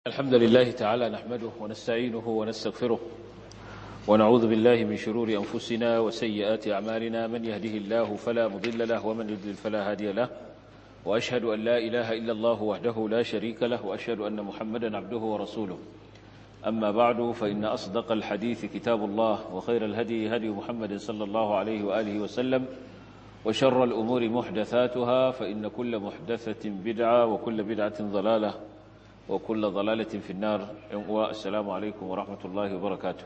الحمد لله تعالى نحمده ونستعينه ونستغفره ونعوذ بالله من شرور أنفسنا وسيئات أعمالنا من يهده الله فلا مضل له ومن يضلل فلا هادي له وأشهد أن لا إله إلا الله وحده لا شريك له وأشهد أن محمدا عبده ورسوله أما بعد فإن أصدق الحديث كتاب الله وخير الهدي هدي محمد صلى الله عليه وآله وسلم وشر الأمور محدثاتها فإن كل محدثة بدعة وكل بدعة ضلالة وكل ضلالة في النار والسلام عليكم ورحمة الله وبركاته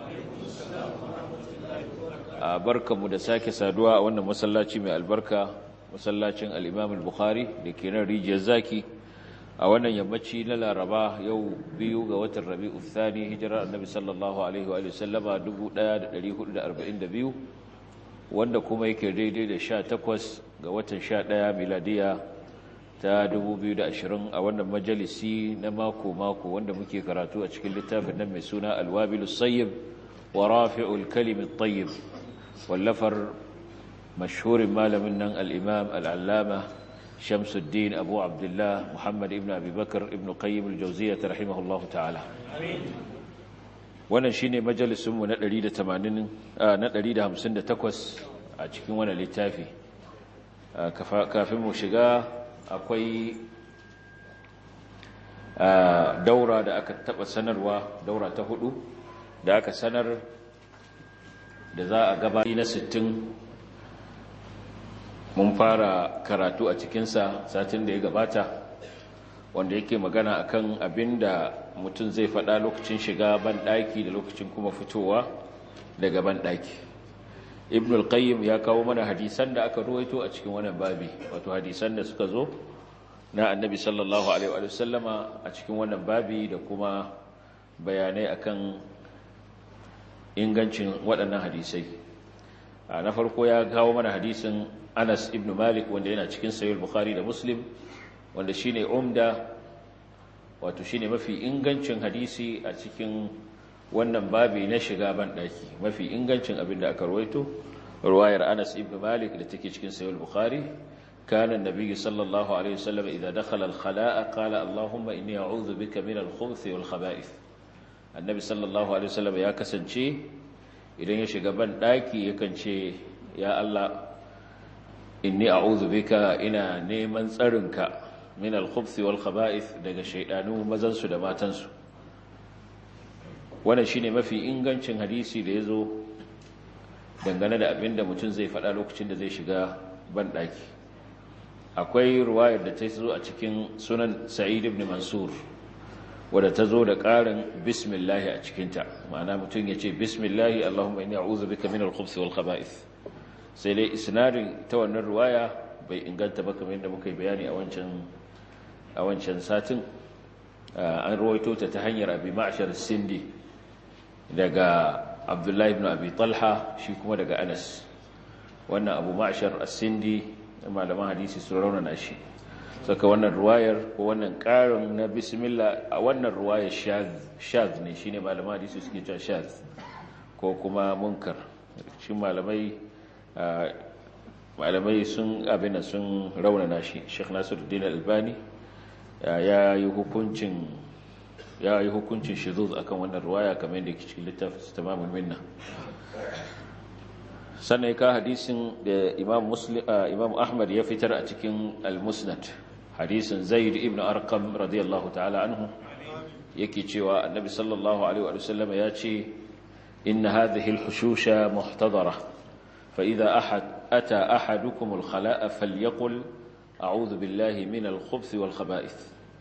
بركة مدساك سادوا وأن مسلاتي من البركة مسلاتي الإمام البخاري لكي نريج الزاكي أولا يمتشي للا رباه يو بيو قوة الربيع الثاني هجرة النبي صلى الله عليه وآله وسلم دبو دا دليه دا أربعين دبيو wanda kuma yake daidai da sha takwas ga watan sha ɗaya miladiya ta 2020 a wannan majalisi na mako-mako wanda muke karatu a cikin littafin nan mai suna alwabilu sayyib wa rafi'ul kalimin tayyib wallafar mashhurin malamin nan al'imam al'allama shamsuddin abu abdullah muhammad ibn abubakar ibn qayyim al-jauziya ta rahimahullahu ta'ala wannan shine majalisunmu na 158 a cikin wannan littafi kafin mu shiga akwai daura da aka taba sanarwa daura ta hudu da aka sanar da za a gabani na 60 mun fara karatu a cikinsa satin da ya gabata wanda yake magana akan abin da mutum zai faɗa lokacin shiga banɗaki da lokacin kuma fitowa daga banɗaki ibn al-qayyim ya kawo mana hadisan da aka ruwaito a cikin wannan babi wato hadisan da suka zo na annabi sallallahu alaihi wa sallama a cikin wannan babi da kuma bayanai akan ingancin waɗannan hadisai na farko ya kawo mana hadisin Anas ibn Malik wanda yana cikin sahih bukhari da Muslim wanda shine umda wato shine mafi ingancin hadisi a cikin wannan babi na shiga ban daki mafi ingancin abin da aka rawaito ruwayar Anas ibn Malik da take cikin sahih bukhari kana annabi sallallahu alaihi wasallam idza dakhala al-khala'a qala allahumma inni a'udhu bika min al-khubuthi wal khaba'ith annabi sallallahu alaihi wasallam ya kasance idan ya shiga ban daki yakan ce ya Allah inni a'udhu bika ina neman tsarinka min al-khubthi wal khaba'ith daga shaydanu mazan su da matan su wannan shine mafi ingancin hadisi da yazo dangane da abinda mutum zai faɗa lokacin da zai shiga ban daki akwai ruwayar da ta zo a cikin sunan sa'id ibn mansur wadda ta zo da ƙarin bismillah a cikinta ma'ana mutum ya ce bismillah allahumma inni a'udhu bika min al-khubthi wal khaba'ith sai dai isnadin ta wannan ruwaya bai inganta ba kamar yadda muka yi bayani a wancan a wancan satin an rawaito ta ta hanyar abi ma'shar sindi daga abdullahi ibn abi talha shi kuma daga anas wannan abu ma'shar as-sindi malaman hadisi sun raunana shi saka wannan ruwayar ko wannan karin na bismillah a wannan ruwayar shaz ne shine malaman hadisi suke cewa shaz ko kuma munkar shi malamai malamai sun abin sun raunana shi Sheikh Nasiruddin Albani ya yi hukuncin ya yi hukuncin shuzuz akan wannan ruwaya kamar yadda yake cikin littafin tamamul minna sannan ka hadisin da Imam Muslim Imam Ahmad ya fitar a cikin Al-Musnad hadisin Zaid ibn Arqam radiyallahu ta'ala anhu yake cewa Annabi sallallahu alaihi wa sallam ya ce inna hadhihi al-hushusha muhtadara فإذا أحد أتى أحدكم الخلاء فليقل أعوذ بالله من الخبث والخبائث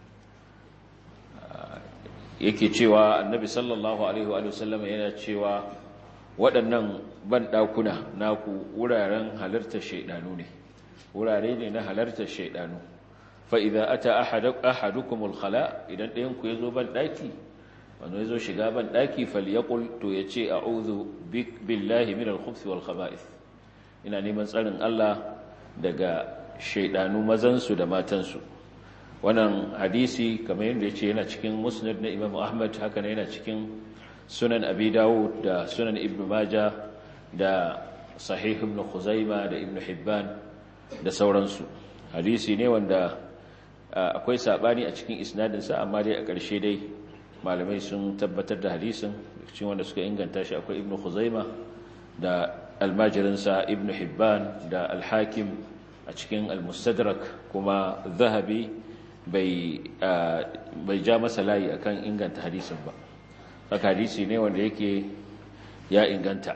yake cewa annabi sallallahu alaihi wa sallam yana cewa waɗannan banɗakuna naku wuraren halartar shaidanu ne wurare ne na halartar shaidanu fa idza ata ahadukum alkhala idan ɗayan ku yazo banɗaki wanda yazo shiga banɗaki falyaqul to yace a'udhu billahi min alkhubthi wal khaba'ith ina neman tsarin Allah daga shaidanu mazansu da matansu wannan hadisi kamar yadda ya ce yana cikin musnad na imam ahmad haka yana cikin sunan abi dawud da sunan ibn maja da sahih ibn khuzaima da ibn hibban da sauransu hadisi ne wanda akwai sabani a cikin isnadinsa amma dai a ƙarshe dai malamai sun tabbatar da hadisin cikin wanda suka inganta shi akwai ibnu khuzaima da almajirinsa ibnu hibban da alhakim a cikin almustadrak kuma zahabi bai ja masa layi akan inganta hadisin ba haka hadisi ne wanda yake ya inganta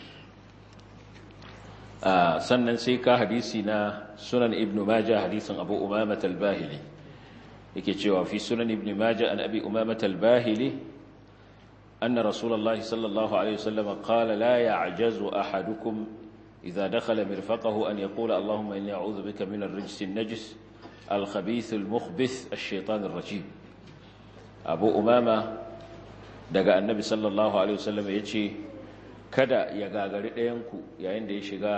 sannan sai ka hadisi na sunan ibnu maja hadisin abu umamat al-bahili yake cewa fi sunan ibnu maja an abi umamat al-bahili anna rasulullahi sallallahu alaihi wasallam qala la ya'jazu ahadukum idha dakhala mirfaqahu an yaqula allahumma inni a'udhu bika min ar-rijsi an-najis al-khabith al-mukhbith ash-shaytan ar-rajim abu umama daga annabi sallallahu alaihi wasallam yace kada ya gagari ɗayanku yayin da ya shiga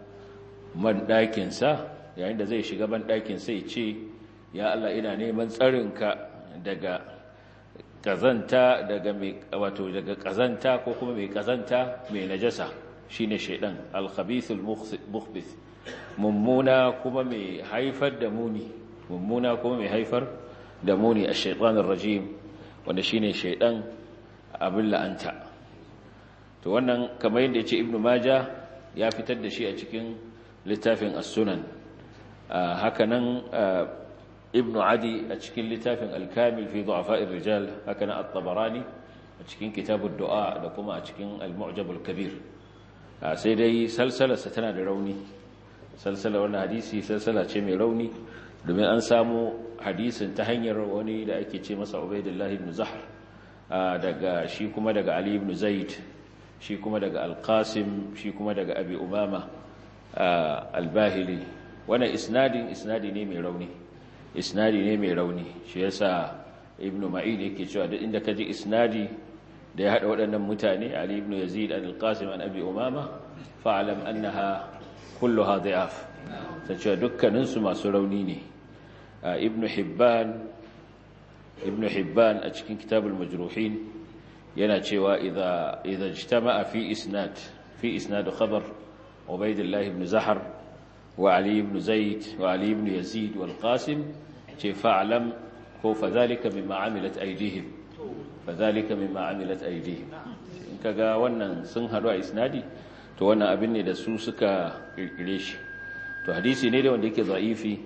banɗakinsa yayin da zai shiga banɗakinsa ya ce ya Allah ina neman tsarinka daga ƙazanta daga mai wato daga ƙazanta ko kuma mai ƙazanta mai najasa shine shaidan al-khabithul mukhbith mummuna kuma mai haifar da muni mummuna kuma mai haifar da muni ash-shaytanir rajim wanda shine shaidan abin la'anta to wannan kamar yadda ya ce ibnu maja ya fitar da shi a cikin littafin as-sunan hakanan ibnu adi a cikin littafin al-kamil fi du'afa'ir rijal hakanan at-tabarani a cikin kitabud du'a da kuma a cikin al-mu'jam al-kabir sai dai salsalarsa tana da rauni salsala wannan hadisi salsala ce mai rauni domin an samu hadisin ta hanyar wani da ake ce masa ubaidullah ibn zahr daga shi kuma daga ali ibn zaid shi kuma daga alqasim shi kuma daga abi umama albahili wannan isnadin isnadi ne mai rauni isnadi ne mai rauni shi yasa ibn ma'id yake cewa duk inda kaji isnadi da ya hada waɗannan mutane ali ibn yazid an alqasim an abi umama fa'lam annaha kulluha dha'af sai cewa dukkanin su masu rauni ne ibn hibban ibn hibban a cikin kitabul majruhin yana cewa idza idza ijtama'a fi isnad fi isnad khabar ubaydullah ibn zahar wa ali ibn zaid wa ali ibn yazid wal qasim ce fa'lam ko fadhalika mimma amilat aydihim fadhalika mimma amilat aydihim in kaga wannan sun hadu a isnadi to wannan abin ne da su suka kirkire shi to hadisi ne da wanda yake za'ifi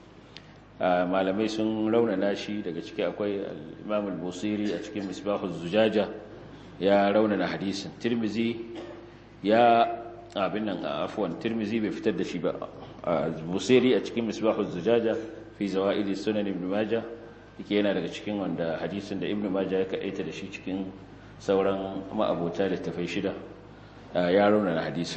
malamai sun raunana shi daga ciki akwai imam al-busiri a cikin misbahu zujaja ya raunana hadisin tirmizi ya abin nan afwan tirmizi bai fitar da shi ba busiri a cikin misbahu zujaja fi zawaid sunan ibn majah yake yana daga cikin wanda hadisin da ibn majah ya kaita da shi cikin sauran ma'abota da tafai shida ya raunana hadisin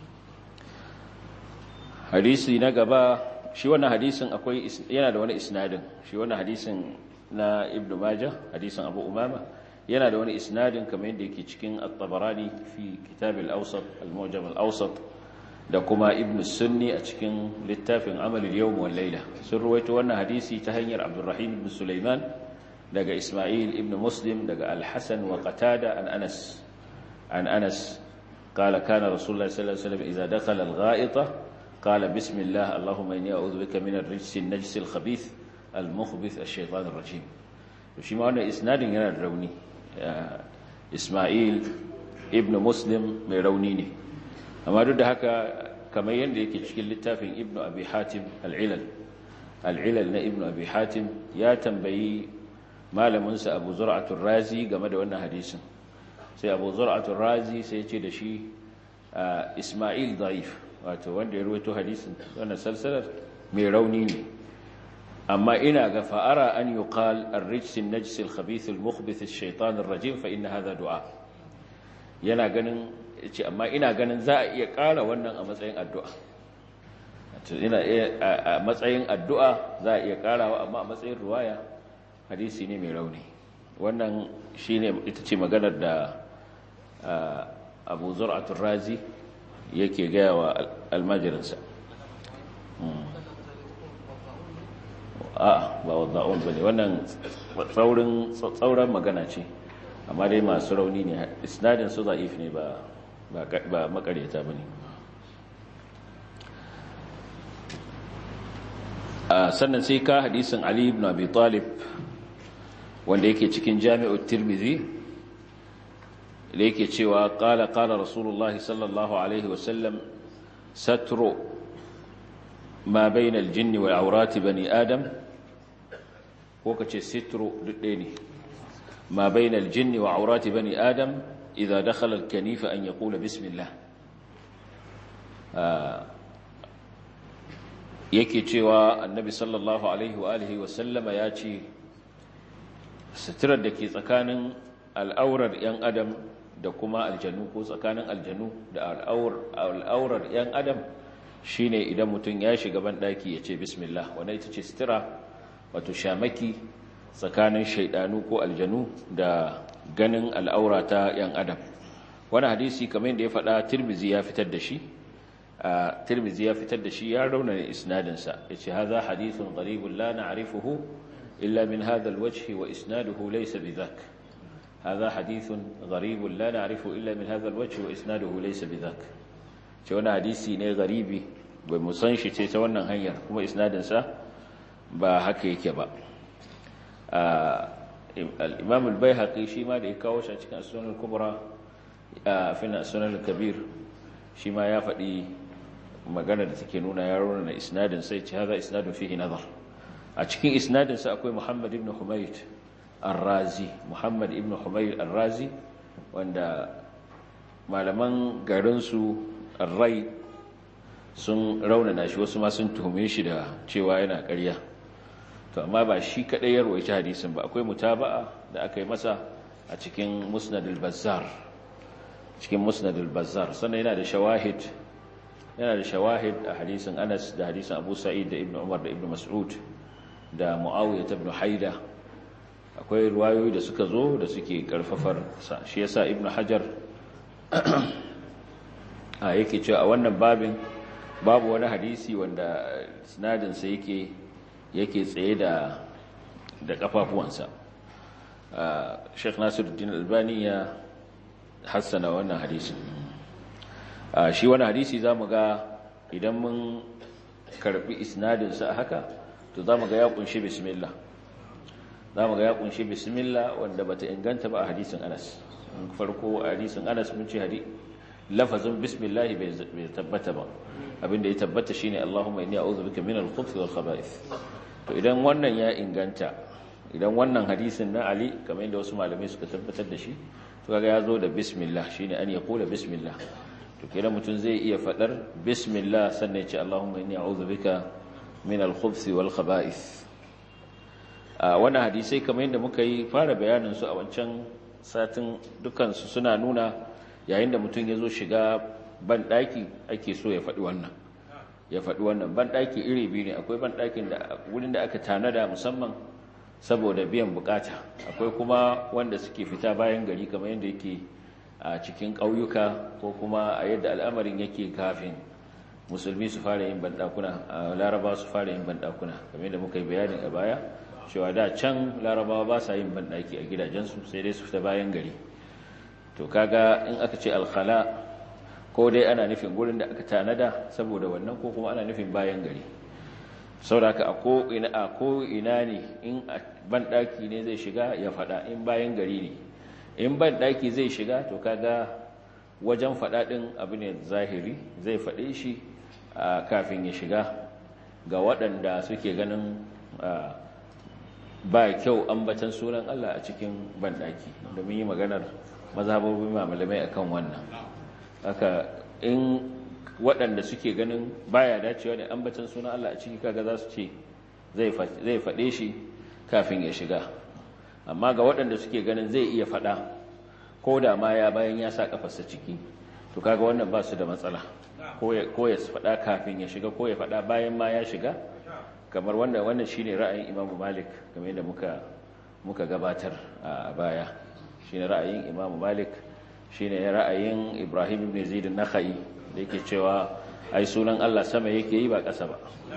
hadisi na gaba shi wannan hadisin akwai yana da wani isnadin shi wannan hadisin na ibnu majah hadisin abu umama yana da wani isnadin kamar yadda yake cikin at-tabarani fi kitab al-awsat al-mu'jam al-awsat da kuma ibnu sunni a cikin littafin amal al-yawm wal layla sun ruwaito wannan hadisi ta hanyar abdurrahim ibn sulaiman daga isma'il ibn muslim daga al-hasan wa qatada an anas an anas قال كان رسول الله صلى الله عليه وسلم إذا دخل الغائطة قال بسم الله اللهم إني أعوذ بك من الرجس النجس الخبيث المخبث الشيطان الرجيم shi ma wannan isnadin yana da rauni Ismail ibn Muslim mai rauni ne amma duk da haka kamar yadda yake cikin littafin Ibn Abi Hatim al-Ilal al-Ilal na Ibn Abi Hatim ya tambayi malaminsa Abu Zur'atul Razi game da wannan hadisin sai Abu Zur'atul Razi sai ya ce da shi Ismail da'if wato wanda ya ruwaito hadisin wannan salsalar mai rauni ne amma ina ga fa'ara an yuqal ar-rijs an-najs al-khabith al-mukhbith ash-shaytan ar-rajim fa inna hadha du'a yana ganin yace amma ina ganin za a iya ƙara wannan a matsayin addu'a wato ina a matsayin addu'a za a iya ƙarawa amma a matsayin ruwaya hadisi ne mai rauni wannan shine ita ce maganar da Abu Zur'atul Razi yake gaya wa almajirinsa a ba wadda'un ba ne wannan tsauran magana ce amma dai masu rauni ne isnadin su za'if ne ba makaryata ba ne sannan sai ka hadisin Ali ibn Abi Talib wanda yake cikin Jami'ut Tirmidhi da yake cewa qala qala Rasulullah sallallahu alaihi wasallam satru ma bayna al-jinn wal awrat bani adam ko kace sitru dudde ne ma bayna al-jinn wa awrat bani adam idha dakhala al-kanifa an yaqula bismillah yake cewa annabi sallallahu alaihi wa alihi wasallama ya ce suturar da ke tsakanin al'aurar 'yan adam da kuma aljanu ko tsakanin aljanu da al'aurar 'yan adam shine idan mutum ya shiga banɗaki ya ce bismillah wanda ita ce sutura wato shamaki tsakanin shaidanu ko aljanu da ganin al'aura ta 'yan adam wani hadisi kamar da ya faɗa tirmizi ya fitar da shi tirmizi ya fitar da shi ya raunana isnadinsa ya ce haza hadithun gharibun la na'rifuhu illa min hadha alwajhi wa isnaduhu laysa bidhak haza hadithun gharibun la na'rifu illa min hadha alwajhi wa isnaduhu laysa bidhak ce wani hadisi ne garibi bai mu san shi ce ta wannan hanyar kuma isnadinsa ba haka yake ba al-imam al-baihaqi shi ma da ya kawo shi a cikin sunan al-kubra fi sunan al-kabir shi ma ya faɗi magana da take nuna ya na isnadin sai ce haza isnadun fihi nazar a cikin isnadin sa akwai Muhammad ibn Humayd Ar-Razi Muhammad ibn Humayd Ar-Razi wanda malaman garin su Ar-Rai sun raunana shi wasu ma sun tuhume shi da cewa yana ƙarya to amma ba shi kadai ya rawaita hadisin ba akwai mutaba'a da aka yi masa a cikin Musnad al-Bazzar cikin Musnad al-Bazzar sannan yana da shawahid yana da shawahid a hadisin Anas da hadisin Abu Sa'id da Ibn Umar da Ibn Mas'ud da Muawiyah ibn Haida akwai ruwayoyi da suka zo da suke karfafar sa shi yasa Ibn Hajar a yake cewa a wannan babin babu wani hadisi wanda sinadin sa yake yake tsaye da da kafafuwansa Sheikh Nasiruddin Albani ya hassana wannan hadisi shi wani hadisi za mu ga idan mun karbi isnadinsa a haka to za mu ga ya kunshi bismillah za mu ga ya kunshi bismillah wanda bata inganta ba a hadisin anas farko a hadisin anas mun ce hadi lafazin bismillah bai tabbata ba abinda ya tabbata shine allahumma inni a'udhu bika min al-khubuthi wal khaba'ith to idan wannan ya inganta idan wannan hadisin na ali kamar yadda wasu malamai suka tabbatar da shi to kaga ya zo da bismillah shine an ya kula bismillah to kenan mutum zai iya fadar bismillah sannan ya ce Allahumma inni a'udhu bika min al-khubuthi wal khaba'ith a wannan hadisai kamar yadda muka yi fara bayanin su a wancan satin dukan su suna nuna yayin da mutum ya zo shiga ban daki ake so ya faɗi wannan ya faɗi wannan ban daki iri biyu ne akwai ban dakin da wurin da aka tanada musamman saboda biyan bukata akwai kuma wanda suke fita bayan gari kamar yadda yake a cikin ƙauyuka ko kuma a yadda al'amarin yake kafin musulmi su fara yin bandakuna a laraba su fara yin bandakuna kamar yadda muka yi bayanin a baya cewa da can larabawa ba sa yin bandaki a gidajensu sai dai su fita bayan gari to kaga in aka ce alkhala ko dai ana nufin gurin da aka tanada saboda wannan ko kuma ana nufin bayan gari sauraka a ko ina ne in banɗaki ne zai shiga ya faɗa in bayan gari ne in banɗaki zai shiga to kaga wajen faɗaɗin abu ne zahiri zai faɗe shi kafin ya shiga ga waɗanda suke ganin ba kyau ambatan sunan Allah a cikin banɗaki domin yi maganar mazhabobin malamai akan wannan haka in waɗanda suke ganin baya dacewa da ambatan sunan Allah a ciki kaga za su ce zai faɗe shi kafin ya shiga amma ga waɗanda suke ganin zai iya faɗa ko da ma ya bayan ya sa kafarsa ciki to kaga wannan ba su da matsala ko ya faɗa kafin ya shiga ko ya faɗa bayan ma ya shiga kamar wanda wannan shine ra'ayin Imam Malik kamar yadda muka muka gabatar a baya shine ra'ayin Imam Malik shine ra'ayin Ibrahim ibn Zaid an-Nakhai da yake cewa ai sunan Allah sama yake yi ba ƙasa ba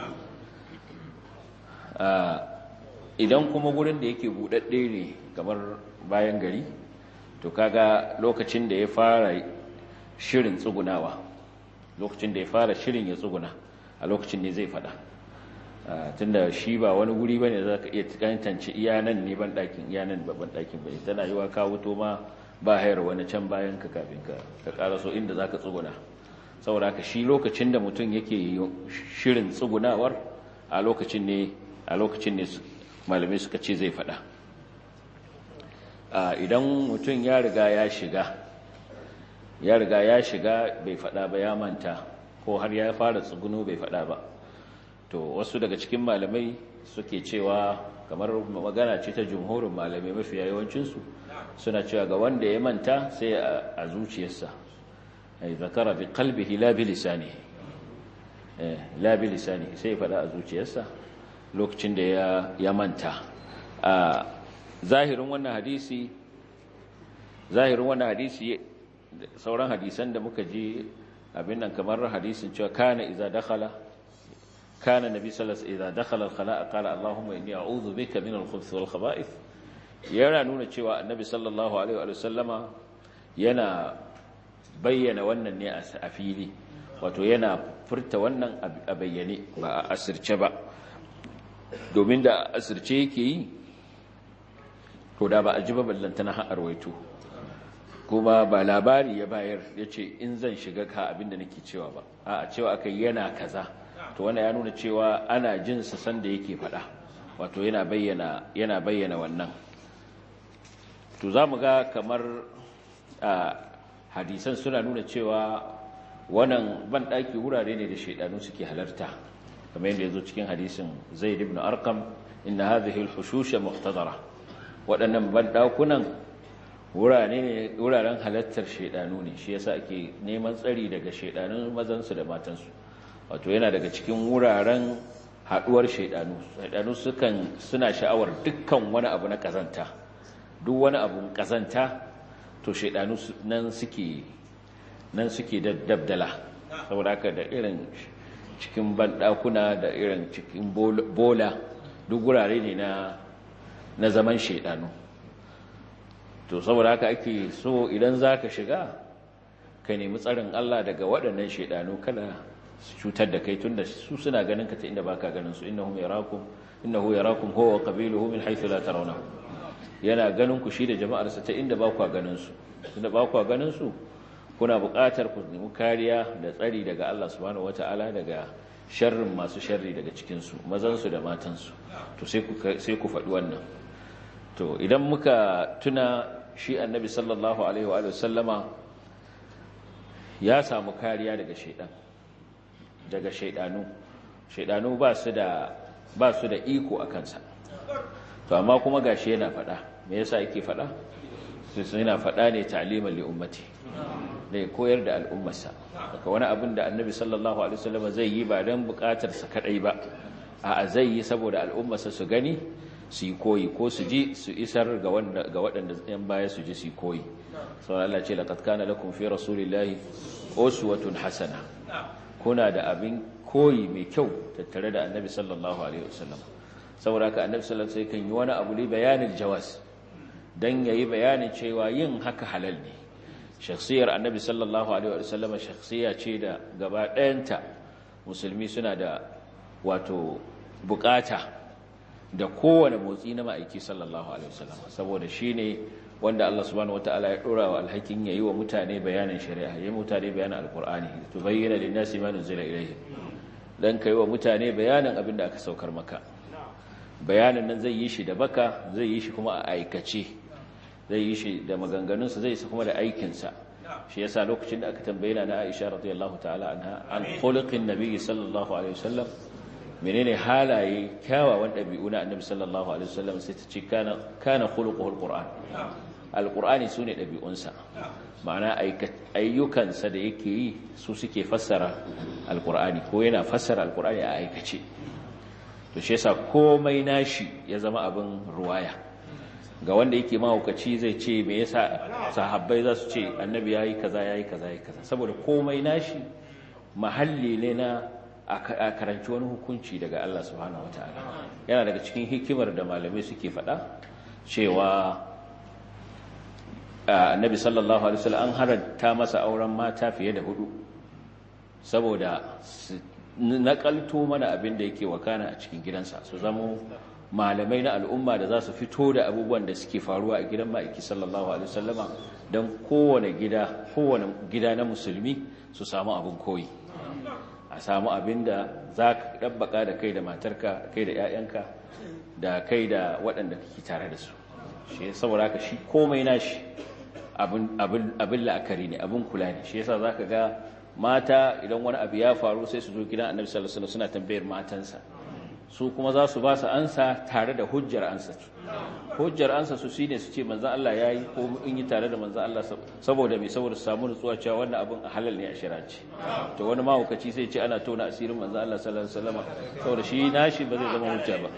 idan kuma gurin da yake buɗaɗɗe ne kamar bayan gari to kaga lokacin da ya fara shirin tsugunawa lokacin da ya fara shirin ya tsuguna a lokacin ne zai fada tunda shi ba wani guri bane za ka iya tantance iyanan ne ban ɗakin iyanan babban ɗakin bai tana yi wa ka wuto ma ba hayar wani can bayan ka kafin ka ka karaso inda za ka tsuguna saboda haka shi lokacin da mutum yake shirin tsugunawar a lokacin ne a lokacin ne malamai suka ce zai faɗa idan mutum ya riga ya shiga ya riga ya shiga bai faɗa ba ya manta ko har ya fara tsuguno bai faɗa ba to wasu daga cikin malamai suke cewa kamar magana ce ta jumhurin malamai mafi yawancinsu suna cewa ga wanda ya manta sai a zuciyarsa ai zakara bi qalbihi la bi lisanihi eh la bi lisanihi sai faɗa a zuciyarsa lokacin da ya ya manta a zahirin wannan hadisi zahirin wannan hadisi sauran hadisan da muka ji abin nan kamar hadisin cewa kana idza dakhala kana nabi sallallahu alaihi wasallam idza dakhala al-khala'a qala allahumma inni a'udhu bika min al-khubuthi wal khaba'ith yana nuna cewa annabi sallallahu alaihi wa sallama yana bayyana wannan ne a fili wato yana furta wannan a bayyane ba a asirce ba domin da asirce yake yi to da ba a ji ba ballantana har arwaito kuma ba labari ya bayar ya ce in zan shiga ka abinda nake cewa ba a cewa aka yana kaza to wannan ya nuna cewa ana jin sa sanda yake faɗa wato yana bayyana yana bayyana wannan to za mu ga kamar a hadisan suna nuna cewa wannan banɗaki wurare ne da shaidanu suke halarta kamar yadda ya zo cikin hadisin zaid ibn arqam inna hadhihi al-hushusha muhtadara waɗannan banɗakunan wuraren halartar shaidanu ne shi yasa ake neman tsari daga shaidanun mazansu da matansu wato yana daga cikin wuraren haɗuwar shaidanu shaidanu sukan suna sha'awar dukkan wani abu na kazanta duk wani abu kazanta to shaidanu nan suke nan suke dabdala saboda haka da irin cikin banɗakuna da irin cikin bola duk wurare ne na na zaman shaidanu to saboda haka ake so idan za ka shiga ka nemi tsarin Allah daga waɗannan shaidanu kada su cutar da kai tunda su suna ganin ka ta inda baka ganin su innahum yarakum innahu yarakum huwa wa qabiluhu min haythu la tarawnahu yana ganin ku shi da jama'ar sa ta inda ba ku ganin su tunda ba ku ganin su kuna buƙatar ku nemi kariya da tsari daga Allah subhanahu wataala daga sharrin masu sharri daga cikin su mazan su da matan su to sai ku sai ku faɗi wannan to idan muka tuna shi annabi sallallahu alaihi wa sallama ya samu kariya daga shaidan daga shaidanu shaidanu ba su da ba su da iko a kansa to amma kuma gashi yana fada me yasa yake fada sai yana fada ne ta'liman li ummati ne koyar da al'ummarsa daga wani abin da annabi sallallahu alaihi wasallam zai yi ba dan bukatar sa kadai ba a zai yi saboda al'ummarsa su gani su yi koyi ko su ji su isar ga wanda ga waɗanda yan baya su ji su yi koyi saboda Allah ce laqad kana lakum fi rasulillahi uswatun hasana kuna da abin koyi mai kyau tattare da annabi sallallahu alaihi wasallam saboda haka annabi sallallahu alaihi wasallam kan yi wani abu ne bayanin jawas dan yayi bayanin cewa yin haka halal ne shakhsiyar annabi sallallahu alaihi wasallam shakhsiya ce da gaba ɗayanta musulmi suna da wato bukata da kowane motsi na ma'aiki sallallahu alaihi wasallam saboda shine wanda Allah subhanahu wataala ya dora wa alhakin yayi wa mutane bayanin shari'a yayi mutane bayanin alqur'ani tubayyana lin-nasi ma nuzila ilayhim dan kai wa mutane bayanin abin da aka saukar maka bayanin nan zai yi shi da baka zai yi shi kuma a aikace zai yi shi da maganganunsa zai yi kuma da aikinsa shi yasa lokacin da aka tambaye na Aisha radiyallahu ta'ala anha an khuluqin nabiy sallallahu alaihi wasallam menene halaye kyawawan ɗabi'u na annabi sallallahu alaihi wasallam sai ta ce kana kana khuluquhul qur'an alqur'ani sune ɗabi'unsa ma'ana ayyukansa da yake yi su suke fassara alqur'ani ko yana fassara alqur'ani a aikace to shi yasa komai nashi ya zama abin ruwaya ga wanda yake mahaukaci zai ce me yasa sahabbai za su ce annabi yayi kaza yayi kaza yayi kaza saboda komai nashi mahalli ne na a karanci wani hukunci daga Allah subhanahu wataala yana daga cikin hikimar da malamai suke faɗa cewa annabi sallallahu alaihi wasallam an haranta masa auren mata fiye da hudu saboda nakalto mana abin da yake wakana a cikin gidansa su zama malamai na al'umma da za su fito da abubuwan da suke faruwa a gidan ma'aiki sallallahu alaihi wasallama don kowane gida kowane gida na musulmi su samu abin koyi a samu abin da za ka ɗabbaka da kai da matarka kai da 'ya'yanka da kai da waɗanda kake tare da su shi saboda haka shi komai nashi abin la'akari ne abin kula ne shi yasa za ka ga mata idan wani abu ya faru sai su zo gidan annabi sallallahu alaihi suna tambayar matansa su kuma za su ba su ansa tare da hujjar ansa su hujjar ansa su shine su ce manzon Allah yayi ko in yi tare da manzon Allah saboda me saboda su samu nutsuwa cewa wannan abin halal ne a shari'aci to wani mahaukaci sai ce ana tona asirin manzon Allah sallallahu alaihi wasallam saboda shi nashi ba zai zama hujja ba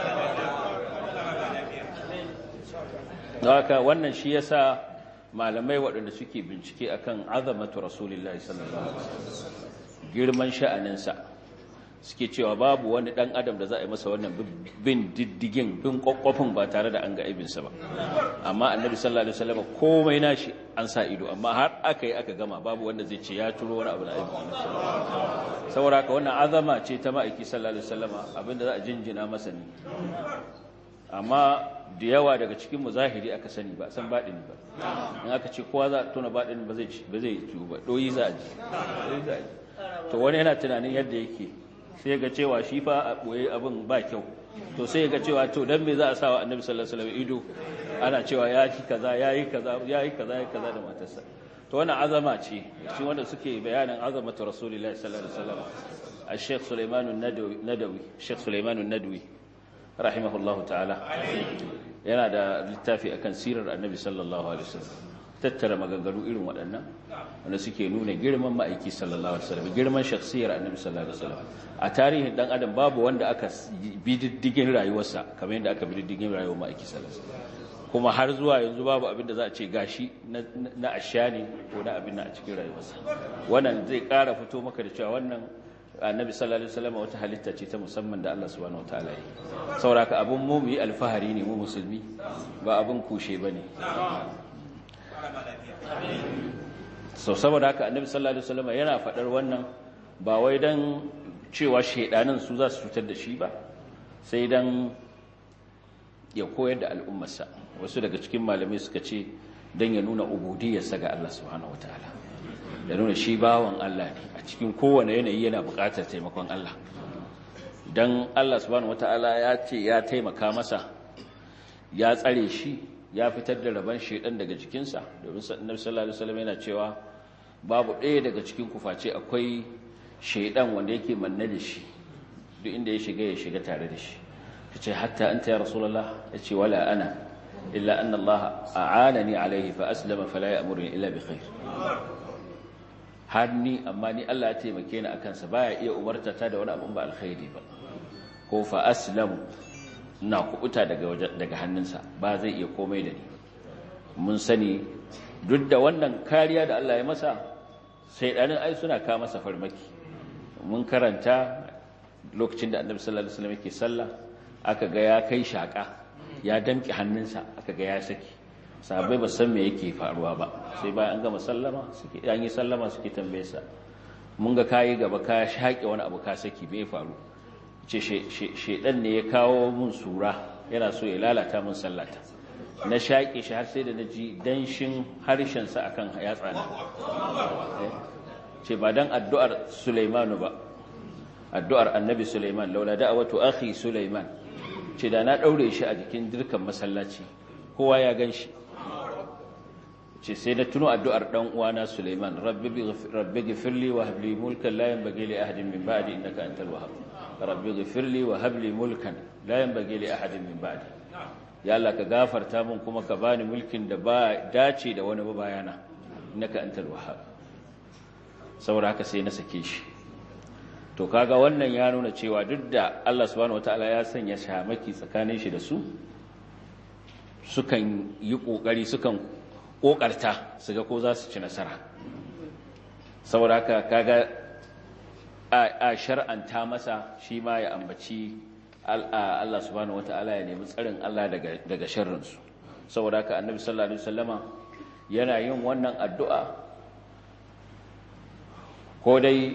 haka wannan shi yasa malamai waɗanda suke bincike akan azamatu rasulullahi sallallahu alaihi wasallam girman sha'aninsa suke cewa babu wani dan adam da za a yi masa wannan bin diddigin bin kwakwafin ba tare da an ga aibinsa ba amma annabi sallallahu alaihi wasallam komai nashi an sa ido amma har aka yi aka gama babu wanda zai ce ya turo wani abu na aibin saboda haka wannan azama ce ta ma'aiki sallallahu alaihi wasallam abinda za a jinjina masa ne amma da yawa daga cikin mu zahiri aka sani ba san baɗini ba in aka ce kowa za a tona baɗini ba zai ba zai ciwo ba doyi za a ji to wani yana tunanin yadda yake sai ga cewa shi fa a ɓoye abin ba kyau to sai ga cewa to dan me za a sawa annabi sallallahu alaihi wasallam ido ana cewa ya yi kaza ya yi kaza ya yi kaza ya kaza da matarsa to wannan azama ce shi wanda suke bayanin azamatu rasulullahi sallallahu alaihi wasallam al-sheikh Sulaiman an-Nadawi sheikh Sulaiman an-Nadawi rahimahullahu ta'ala yana da littafi akan sirar annabi sallallahu alaihi wasallam tattara maganganu irin waɗannan wanda suke nuna girman ma'aiki sallallahu alaihi wasallam girman shakhsiyar annabi sallallahu alaihi wasallam a tarihin dan adam babu wanda aka bi diddigin rayuwarsa kamar yadda aka bi diddigin rayuwar ma'aiki sallallahu alaihi wasallam kuma har zuwa yanzu babu abin da za a ce gashi na asha ne ko na abin na a cikin rayuwarsa wannan zai ƙara fito maka da cewa wannan annabi sallallahu alaihi wasallam wata halitta ce ta musamman da Allah subhanahu wataala yi sauraka abun mu yi alfahari ne mu musulmi ba abun kushe bane so saboda haka annabi sallallahu alaihi wasallam yana fadar wannan ba wai dan cewa shedanin su za su cutar da shi ba sai dan ya koyar da al'ummarsa wasu daga cikin malamai suka ce dan ya nuna ubudiyarsa ga Allah subhanahu wataala da nuna shi bawan Allah ne a cikin kowane yanayi yana buƙatar taimakon Allah don Allah subhanahu wata'ala ya ce ya taimaka masa ya tsare shi ya fitar da rabon shaidan daga jikinsa domin annabi sallallahu alaihi wasallam yana cewa babu ɗaya daga cikin kuface akwai shaidan wanda yake manne da shi duk inda ya shiga ya shiga tare da shi kace hatta anta ya rasulullah yace wala ana illa anna Allah a'anani alaihi fa aslama fala ya'muruni illa bi khair har ni amma ni Allah ya taimake ni akan sa baya iya umarta ta da wani abu ba alkhairi ba ko fa aslamu na kubuta daga daga hannunsa ba zai iya komai da ni mun sani duk da wannan kariya da Allah ya masa sai ɗanin ai suna ka masa farmaki mun karanta lokacin da annabi sallallahu alaihi wasallam yake sallah aka ga ya kai shaka ya damƙe hannunsa aka ga ya saki sahabbai ba san me yake faruwa ba sai bayan an gama sallama suke an yi sallama suke tambaye sa mun ga kayi gaba ka shaƙe wani abu ka saki bai faru ce shedan ne ya kawo mun sura yana so ya lalata mun sallata na shaƙe shi har sai da na ji danshin harshen sa akan yatsa na ce ba dan addu'ar Sulaimanu ba addu'ar Annabi Sulaiman laula da'awatu akhi Sulaiman ce da na daure shi a jikin dirkan masallaci kowa ya gan shi ce sai na tuno addu'ar dan uwana Sulaiman rabbi rabbi ghfirli wa hab li mulkan la yanbaghi li ahadin min ba'di innaka antal wahhab rabbi ghfirli wa hab li mulkan la yanbaghi li ahadin min ba'di ya Allah ka gafarta min kuma ka bani mulkin da ba dace da wani ba bayana innaka antal wahhab saboda haka sai na sake shi to kaga wannan ya nuna cewa duk da Allah subhanahu wataala ya sanya shamaki tsakanin shi da su sukan yi kokari sukan kokarta su ga ko za su ci nasara saboda haka kaga a shar'anta masa shi ma ya ambaci Allah subhanahu wata'ala ya nemi tsarin Allah daga daga sharrinsu saboda haka annabi sallallahu alaihi wasallama yana yin wannan addu'a ko dai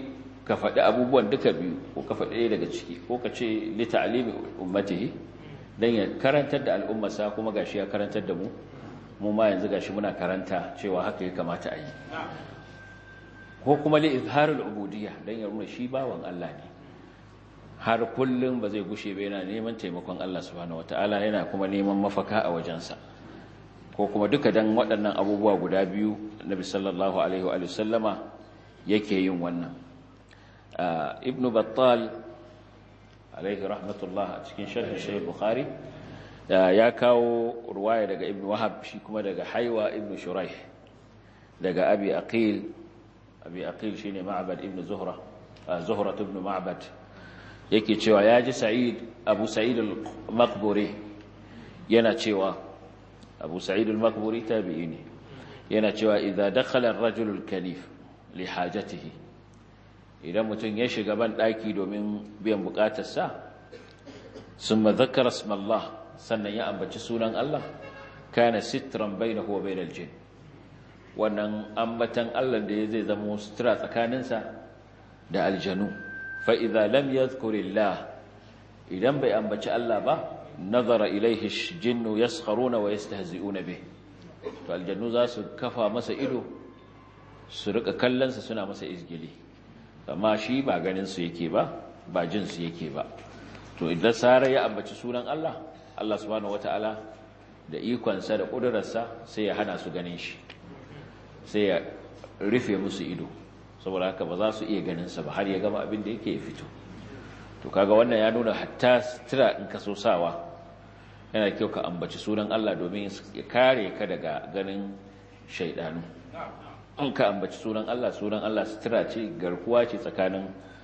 ka faɗi abubuwan duka biyu ko ka faɗi daga ciki ko ka ce li ta'limi ummatihi dan ya karantar da al'ummarsa kuma gashi ya karantar da mu mu ma yanzu gashi muna karanta cewa haka ya kamata a yi ko kuma li izharul ubudiyya dan ya nuna shi bawan Allah ne har kullum ba zai gushe ba yana neman taimakon Allah subhanahu wataala yana kuma neman mafaka a wajensa ko kuma duka dan waɗannan abubuwa guda biyu Nabi sallallahu alaihi wa sallama yake yin wannan ibn battal alaihi rahmatullah a cikin sharhin sahih bukhari ya kawo ruwaya daga ibn wahab shi kuma daga haiwa ibn shuraih daga abi aqil abi aqil shine ma'bad ibn zuhra zuhra ibn ma'bad yake cewa ya ji sa'id abu sa'id al-maqburi yana cewa abu sa'id al-maqburi tabi'i ne yana cewa idza dakhala ar-rajulu al-kanif li hajatihi idan mutum ya shiga ban daki domin biyan bukatarsa summa dhakara isma Allah sannan ya ambaci sunan Allah kana sitran bainahu wa bainal jin wannan ambatan Allah da zai zama sutura tsakaninsa da aljanu fa idza lam yadhkurillah idan bai ambaci Allah ba nazara ilaihi jinnu yaskharuna wa yastahzi'una bih to aljannu za su kafa masa ido su rika kallonsa suna masa izgili amma shi ba ganin su yake ba ba jin su yake ba to idan sare ya ambaci sunan Allah Allah subhanahu wataala da ikonsa da kudurarsa sai ya hana su ganin shi sai ya rufe musu ido saboda haka ba za su iya ganin sa ba har ya gama abin da yake ya fito to kaga wannan ya nuna hatta sutura in ka so sawa yana kyau ka ambaci sunan Allah domin ya kare ka daga ganin shaidanu in ka ambaci sunan Allah sunan Allah sutura ce garkuwa ce tsakanin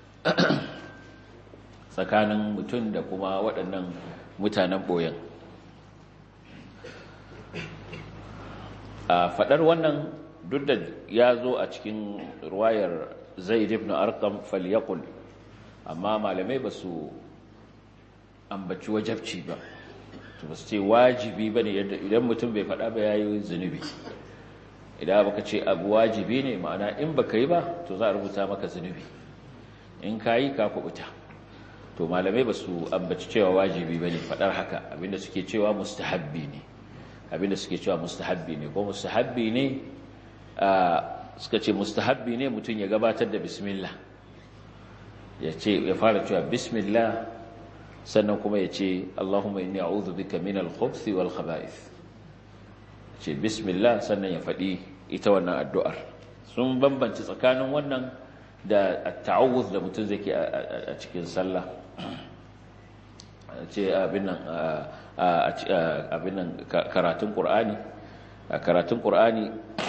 tsakanin mutum da kuma waɗannan mutanen boyen a faɗar wannan duk da ya zo a cikin ruwayar zaid ibn arqam falyaqul amma malamai ba su ambaci wajabci ba to ba su ce wajibi ba ne idan mutum bai faɗa ba ya yi zunubi idan baka ce abu wajibi ne ma'ana in baka yi ba to za a rubuta maka zunubi in ka yi ka kubuta to malamai ba su ambaci cewa wajibi ba ne faɗar haka abinda suke cewa mustahabbi ne abinda suke cewa mustahabbi ne ko mustahabbi ne suka ce mustahabbi ne mutum ya gabatar da bismillah ya ce ya fara cewa bismillah sannan kuma ya ce Allahumma inni a'udhu bika min al-khubuthi wal khaba'ith ce bismillah sannan ya faɗi ita wannan addu'ar sun bambanci tsakanin wannan da at-ta'awudh da mutum zai ke a cikin sallah ce abin nan abin nan karatun qur'ani karatun qur'ani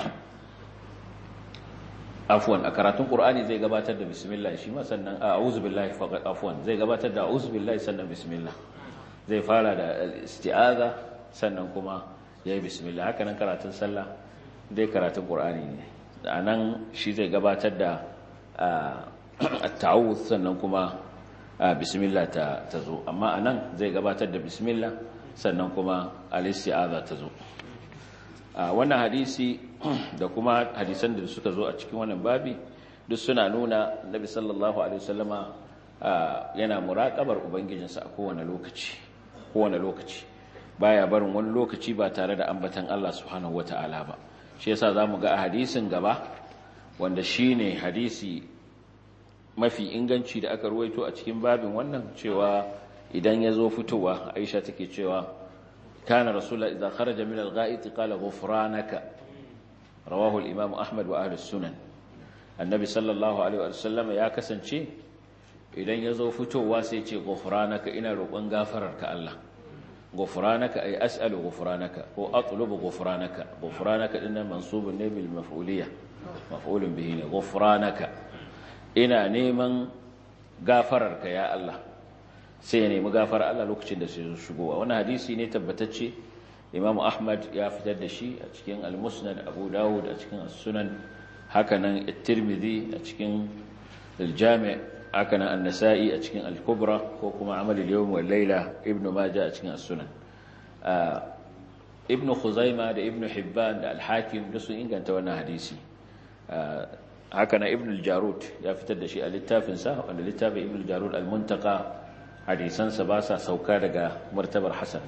afwan a karatun qur'ani zai gabatar da bismillah shi ma sannan a'udhu billahi faqat afwan zai gabatar da a'udhu billahi sannan bismillah zai fara da isti'aza sannan kuma yayi bismillah haka nan karatun sallah dai karatun qur'ani ne anan shi zai gabatar da at-ta'awudh sannan kuma bismillah ta zo amma anan zai gabatar da bismillah sannan kuma al-isti'aza ta zo wannan hadisi da kuma hadisan da suka zo a cikin wannan babi duk suna nuna nabi sallallahu alaihi wasallama yana muraqabar ubangijinsa a kowane lokaci kowane lokaci baya barin wani lokaci ba tare da ambatan Allah subhanahu wataala ba shi yasa zamu ga a hadisin gaba wanda shine hadisi mafi inganci da aka ruwaito a cikin babin wannan cewa idan ya zo fitowa Aisha take cewa كان رسول الله إذا خرج من الغائط قال غفرانك رواه الإمام أحمد وأهل السنن النبي صلى الله عليه وسلم يا كسنشي idan ya zo fitowa sai ce gufranaka ina roƙon gafararka Allah gufranaka ay as'alu gufranaka ko atlubu gufranaka gufranaka dinnan mansubun ne bil maf'uliyya maf'ulun bihi ne gufranaka ina neman gafararka ya Allah sai ya nemi gafara Allah lokacin da sai shigowa wani hadisi ne tabbatacce Imam Ahmad ya fitar da shi a cikin Al-Musnad Abu Dawud a cikin As-Sunan hakanan At-Tirmidhi a cikin Al-Jami' hakanan An-Nasa'i a cikin Al-Kubra ko kuma Amal al-Yawm wal Layla Ibn Majah a cikin As-Sunan Ibn Khuzaimah da Ibn Hibban da Al-Hakim da sun inganta wannan hadisi haka na ibn al-jarud ya fitar da shi a littafinsa wanda littafin ibn al-jarud al-muntaka hadisansa ba sa sauka daga martabar hasan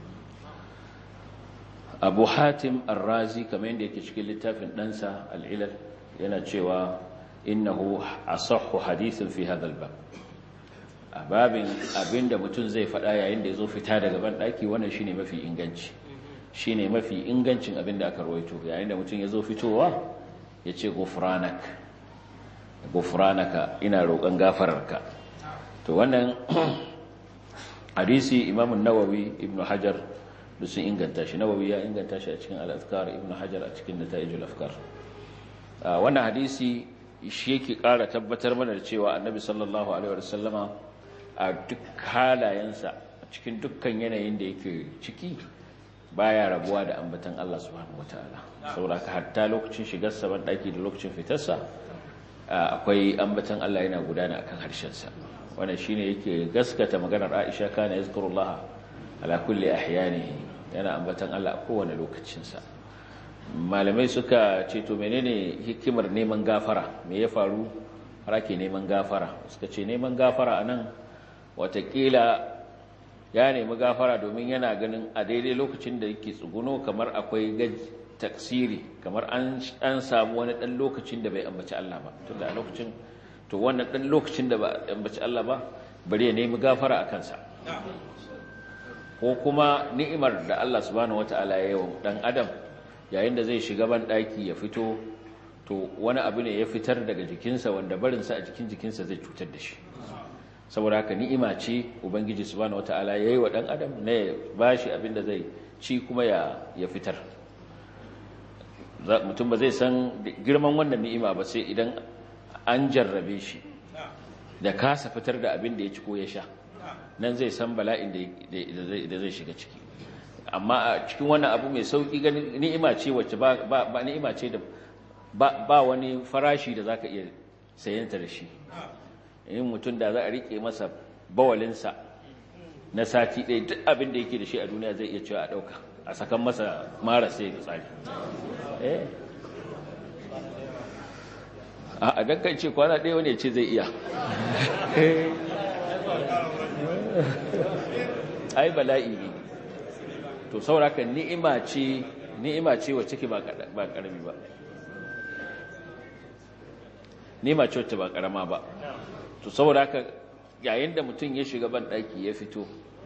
abu hatim ar-razi kamar yadda yake cikin littafin ɗansa al-ilal yana cewa innahu asahhu hadithin fi hadha al-bab a babin abinda mutum zai faɗa yayin da ya zo fita daga ban ɗaki wannan shine mafi inganci shine mafi ingancin abinda aka rawaito yayin da mutum ya zo fitowa ya ce gufranak gufranaka ina roƙon gafararka to wannan hadisi imamun nawawi ibnu hajar da sun inganta shi nawawi ya inganta shi a cikin al-azkar ibnu hajar a cikin nata'ijul afkar wannan hadisi shi yake ƙara tabbatar mana da cewa annabi sallallahu alaihi wasallama a duk halayensa a cikin dukkan yanayin da yake ciki baya rabuwa da ambatan Allah subhanahu wataala saboda hatta lokacin shigar sa ban daki da lokacin fitarsa akwai ambatan Allah yana gudana akan harshen sa wannan shine yake gaskata maganar Aisha kana yazkurullah ala kulli ahyanihi yana ambatan Allah a kowane lokacin sa malamai suka ce to menene hikimar neman gafara me ya faru har ake neman gafara suka ce neman gafara anan watakila ya nemi gafara domin yana ganin a daidai lokacin da yake tsuguno kamar akwai taksiri kamar an samu wani ɗan lokacin da bai ambaci Allah ba tunda a lokacin to wannan ɗan lokacin da ba ambaci Allah ba bari ya nemi gafara a kansa ko kuma ni'imar da Allah subhanahu wataala ya yi wa ɗan adam yayin da zai shiga ban ɗaki ya fito to wani abu ne ya fitar daga jikinsa wanda barinsa a jikin jikinsa zai cutar da shi saboda haka ni'ima ce ubangiji subhanahu wataala yayi wa dan adam ne bashi abin da zai ci kuma ya ya fitar mutum ba zai san girman wannan ni'ima ba sai idan an jarrabe shi da kasa fitar da abin da ya ci ko ya sha nan zai san bala'in da zai shiga ciki amma a cikin wannan abu mai sauki ganin ni'ima ce wacce ba ba ni'ima ce da ba wani farashi da zaka iya sayanta da shi in mutum da za a rike masa bawalinsa na sati ɗaya duk abin da yake da shi a duniya zai iya cewa a ɗauka a sakan masa mara sai da tsari a dankan ce kwana ɗaya wani ce zai iya ai bala'i ne to sauraka ni'ima ce ni'ima ce wacce ke ba ƙarami ba ni'ima ce wacce ba ƙarama ba to saboda haka yayin da mutum ya shiga ban ɗaki ya fito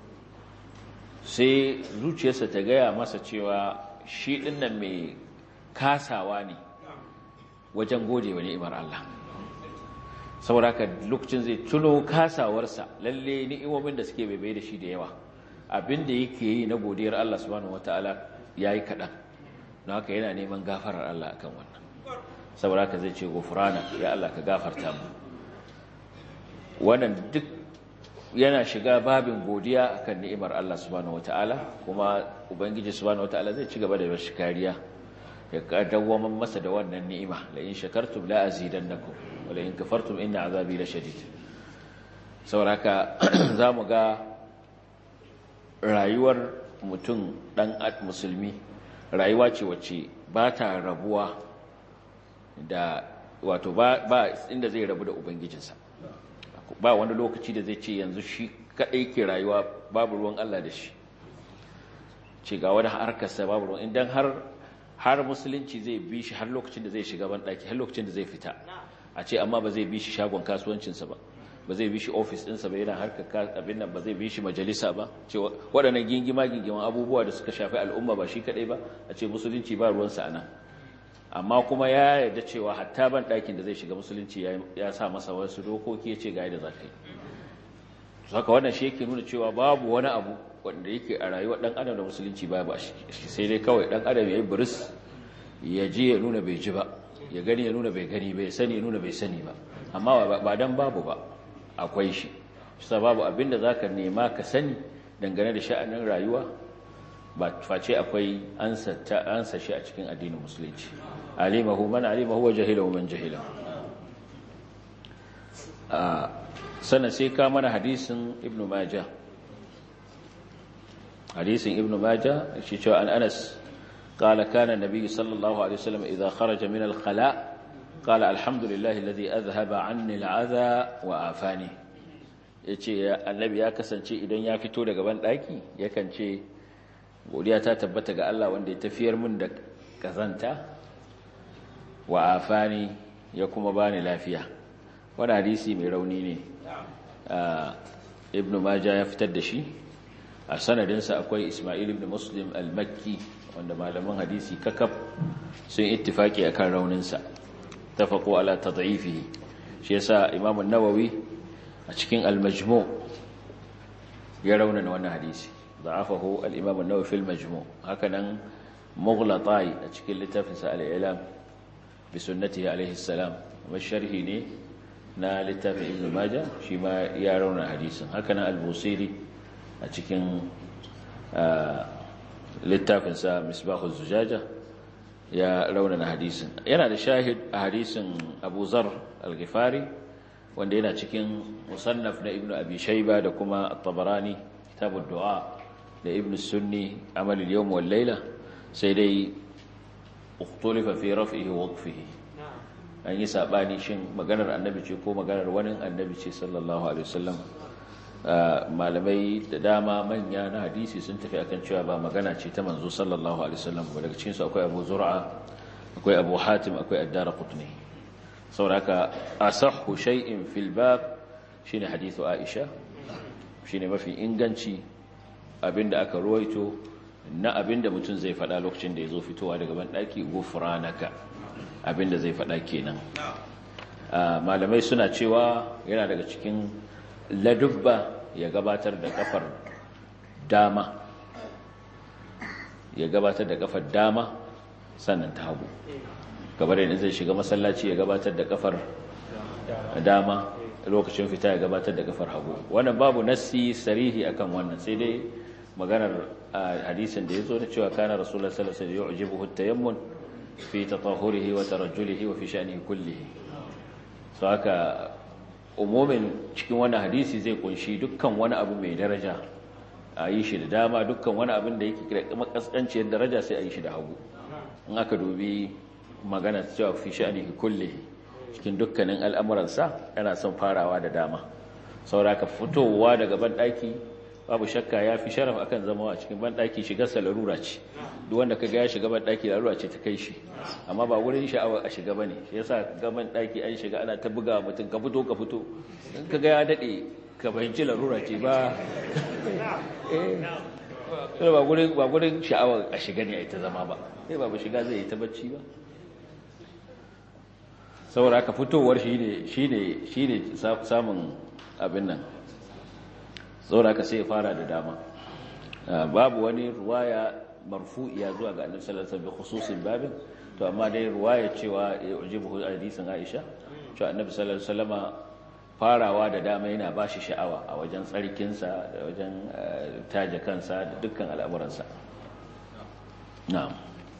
sai zuciyarsa ta gaya masa cewa shi ɗinnan mai kasawa ne wajen gode wa ni'imar Allah saboda haka lokacin zai tuno kasawarsa lalle ni'imomin da suke baibai da shi da yawa abinda yake yi na godiyar Allah subhanahu wataala yayi kaɗan don haka yana neman gafarar Allah akan wannan saboda haka zai ce gofurana ya Allah ka gafarta mu wannan duk yana shiga babin godiya akan ni'imar Allah subhanahu wataala kuma ubangiji subhanahu wataala zai ci gaba da bashi kariya ya dawwama masa da wannan ni'ima la in shakartum la azidannakum wa la in kafartum inna azabi la shadid sauraka zamu ga rayuwar mutum dan musulmi rayuwa ce wacce ba ta rabuwa da wato ba inda zai rabu da ubangijinsa ba wani lokaci da zai ce yanzu shi kaɗai ke rayuwa babu ruwan Allah da shi ce ga wani harkarsa babu ruwan idan har har musulunci zai bi shi har lokacin da zai shiga ban ɗaki har lokacin da zai fita a ce amma ba zai bi shi shagon kasuwancinsa ba ba zai bi shi ofis ɗinsa ba yana harkar abin nan ba zai bi shi majalisa ba ce waɗannan gingima gingiman abubuwa da suka shafi al'umma ba shi kaɗai ba a ce musulunci ba ruwansa a nan amma kuma ya yarda cewa hatta ban ɗakin da zai shiga musulunci ya sa masa wasu dokoki ya ce ga yadda za ka yi haka wannan shi yake nuna cewa babu wani abu wanda yake a rayuwar ɗan adam da musulunci ba ba shi sai dai kawai ɗan adam ya yi buris ya ji ya nuna bai ji ba ya gani ya nuna bai gani bai sani ya nuna bai sani ba amma ba dan babu ba akwai shi shi babu abin da za ka nema ka sani dangane da sha'anin rayuwa ba face akwai ansa shi a cikin addinin musulunci alimahu man alimahu wa jahilahu man jahila sannan sai ka mana hadisin ibnu majah hadisin ibnu majah shi cewa an anas قال كان النبي صلى الله عليه وسلم إذا خرج من الخلاء qala alhamdulillahi alladhi adhhaba anni al'adha wa afani yace annabi ya kasance idan ya fito daga ban daki yakan ce godiya ta tabbata ga Allah wanda ya tafiyar min da kazanta wa afani ya kuma bani lafiya wani hadisi mai rauni ne ibn majah ya fitar da shi a sanadinsa akwai ismail ibn muslim al-makki wanda malaman hadisi kakaf sun ittifaki akan rauninsa tafaqu ala tad'ifihi shi yasa imam an-nawawi a cikin al-majmu' ya raunana wannan hadisi ضعفه الإمام النووي في المجموع هكذا مغلطاي أتشكل لتفنس الإعلام بسنته عليه السلام والشرح ني نا لتفن ابن ماجه شما يرون حديثا هكذا البوصيري أتشكل آه لتفنس مصباح الزجاجة يا روننا حديثا yana da shahid a hadisin Abu Zar al-Ghifari wanda yana cikin musannaf na Ibn Abi Shayba da kuma At-Tabarani kitabud du'a da ibn sunni amal al-yawm wal layla sai dai ukhtulifa fi raf'ihi wa waqfihi an yi sabani shin maganar annabi ce ko maganar wani annabi ce sallallahu alaihi wasallam malamai da dama manya na hadisi sun tafi akan cewa ba magana ce ta manzo sallallahu alaihi wasallam ba daga cikin su akwai Abu Zur'a akwai Abu Hatim akwai Ad-Darqutni saboda asahhu shay'in fil bab shine hadithu Aisha shine mafi inganci abinda aka ruwaito na abinda mutum zai faɗa lokacin da ya zo fitowa daga banɗaki gufranaka abinda zai faɗa kenan malamai suna cewa yana daga cikin ladubba ya gabatar da kafar dama ya gabatar da kafar dama sannan ta hagu gabar yadda zai shiga masallaci ya gabatar da kafar dama lokacin fita ya gabatar da kafar hagu wannan babu nassi sarihi akan wannan sai dai maganar hadisin da yazo na cewa kana rasulullahi sallallahu alaihi wasallam yu'jibuhu at-tayammun fi tatahhurihi wa tarajjulihi wa fi sha'nihi kullihi so haka umumin cikin wannan hadisi zai kunshi dukkan wani abu mai daraja a yi shi da dama dukkan wani abin da yake kira makaskanciyar daraja sai a yi shi da hagu in aka dubi magana cewa fi sha'nihi kullihi cikin dukkanin al'amuransa yana son farawa da dama sauraka fitowa daga banɗaki babu shakka ya fi sharaf akan zama a cikin banɗaki shigarsa larura ce duk wanda ka ga ya shiga banɗaki larura ce ta kai shi amma ba wurin sha'awa a shiga ba ne shi yasa ga banɗaki an shiga ana ta buga mutum ka fito ka fito in ka ga ya daɗe ka fahimci larura ce ba ba wurin sha'awa a shiga ne a ita zama ba sai ba shiga zai yi ta bacci ba saboda aka fitowar shi ne samun abin nan saboda aka sai fara da dama babu wani ruwaya marfu'iya zuwa ga annabi sallallahu alaihi wasallam khususin babin to amma dai ruwaya cewa ya ujibu hadisin Aisha cewa annabi sallallahu alaihi wasallama farawa da dama yana bashi sha'awa a wajen tsarkinsa da wajen taje kansa da dukkan al'amuransa na'am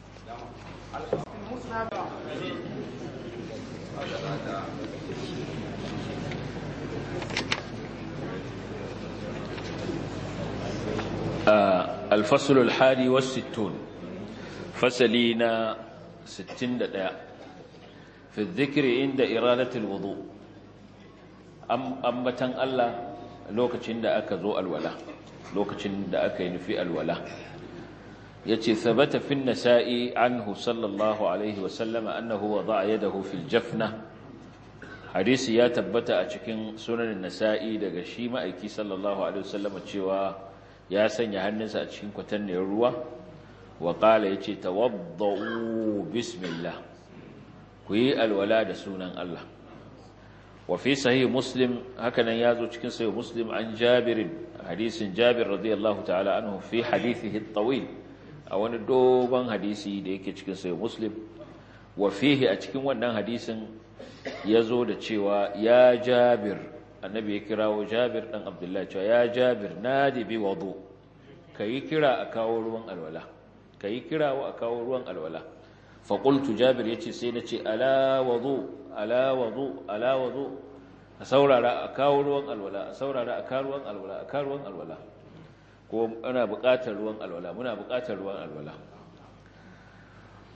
الفصل الحادي والستون فسلينا ستين دقاء في الذكر عند إرادة الوضوء أم أمتن الله لوكتشن دا أكا ذو الولا لوكتشن دا أكا ينفي الولا يتي ثبت في النساء عنه صلى الله عليه وسلم أنه وضع يده في الجفنة حديث يا تبت أشكين سنن النساء دا شيما أيكي صلى الله عليه وسلم تشيوا ya sanya hannunsa a cikin kwatanniyar ruwa wa ƙala ya ce tawadda'u bismillah ku yi alwala da sunan Allah wa fi sahih muslim hakanan ya zo cikin sahih muslim an jabirin hadisin jabir radiyallahu ta'ala anhu fi hadithihi at-tawil a wani dogon hadisi da yake cikin sahih muslim wa fihi a cikin wannan hadisin ya zo da cewa ya jabir annabi ya kirawo jabir ɗan abdullahi cewa ya jabir nadi bi wadu ka yi kira a kawo ruwan alwala ka yi kirawo a kawo ruwan alwala faƙultu jabir ya ce sai na ce ala wadu ala wadu ala wadu a saurara a kawo ruwan alwala a saurara a kawo ruwan alwala a kawo ruwan alwala ko ana buƙatar ruwan alwala muna buƙatar ruwan alwala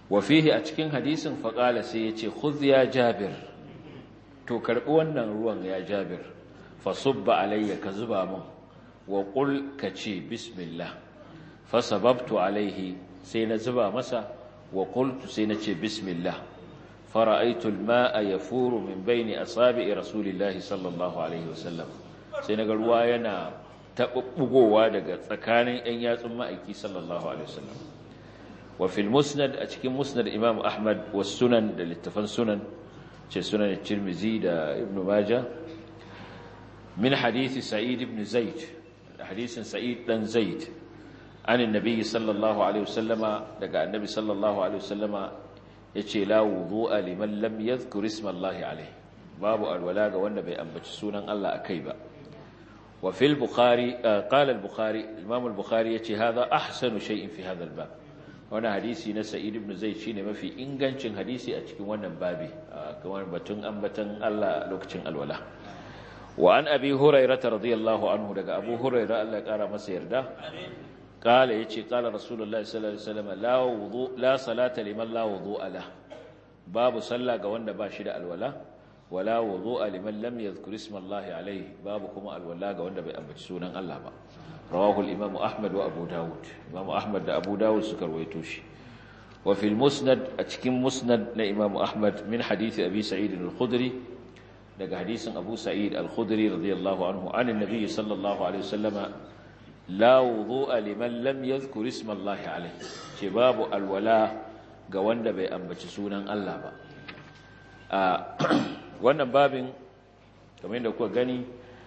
wa fihi a cikin hadisin faqala sai yace khudh ya jabir to karbi wannan ruwan ya jabir fa subba alayya ka zuba mun wa qul ka ce bismillah fa sababtu alayhi sai na zuba masa wa qultu sai na ce bismillah fara'aytu al-ma'a yafuru min bayni asabi'i rasulillahi sallallahu alaihi wasallam sai naga ruwa yana tabbugowa daga tsakanin ɗan yatsun ma'aiki sallallahu alaihi wasallam wa fil musnad a cikin musnad imam ahmad was sunan da littafan sunan ce sunan tirmizi da ibnu majah min hadisi sa'id ibn zaid hadisin sa'id dan zaid an annabi sallallahu alaihi wasallama daga annabi sallallahu alaihi wasallama yace la wudu'a liman lam yadhkur isma allahi alaihi babu alwala ga wanda bai ambaci sunan Allah akai ba wa fil bukhari qala al bukhari imam al bukhari yace hadha ahsanu shay'in fi hadha al bab wannan hadisi na sa'id ibn zaid shine mafi ingancin hadisi a cikin wannan babi kamar batun ambatan Allah lokacin alwala wa an abi hurairah radiyallahu anhu daga abu hurairah Allah ya kara masa yarda قال يجي قال رسول الله صلى الله عليه وسلم لا وضوء لا صلاة لمن لا وضوء له باب صلى ga wanda ba shi da alwala wala wudu'a liman lam yadhkur isma Allah alayhi babu kuma alwala ga wanda bai ambaci sunan Allah ba rawahu al-imam Ahmad wa Abu Dawud imam Ahmad da Abu Dawud suka rawaito shi wa fil musnad a cikin musnad na imam Ahmad min hadisi Abi Sa'id al-Khudri daga hadisin Abu Sa'id al-Khudri radiyallahu anhu an an-nabi sallallahu alaihi wasallama la wudu'a liman lam yadhkur isma Allah alayhi ce babu alwala ga wanda bai ambaci sunan Allah ba a wannan babin kamar yadda kuka gani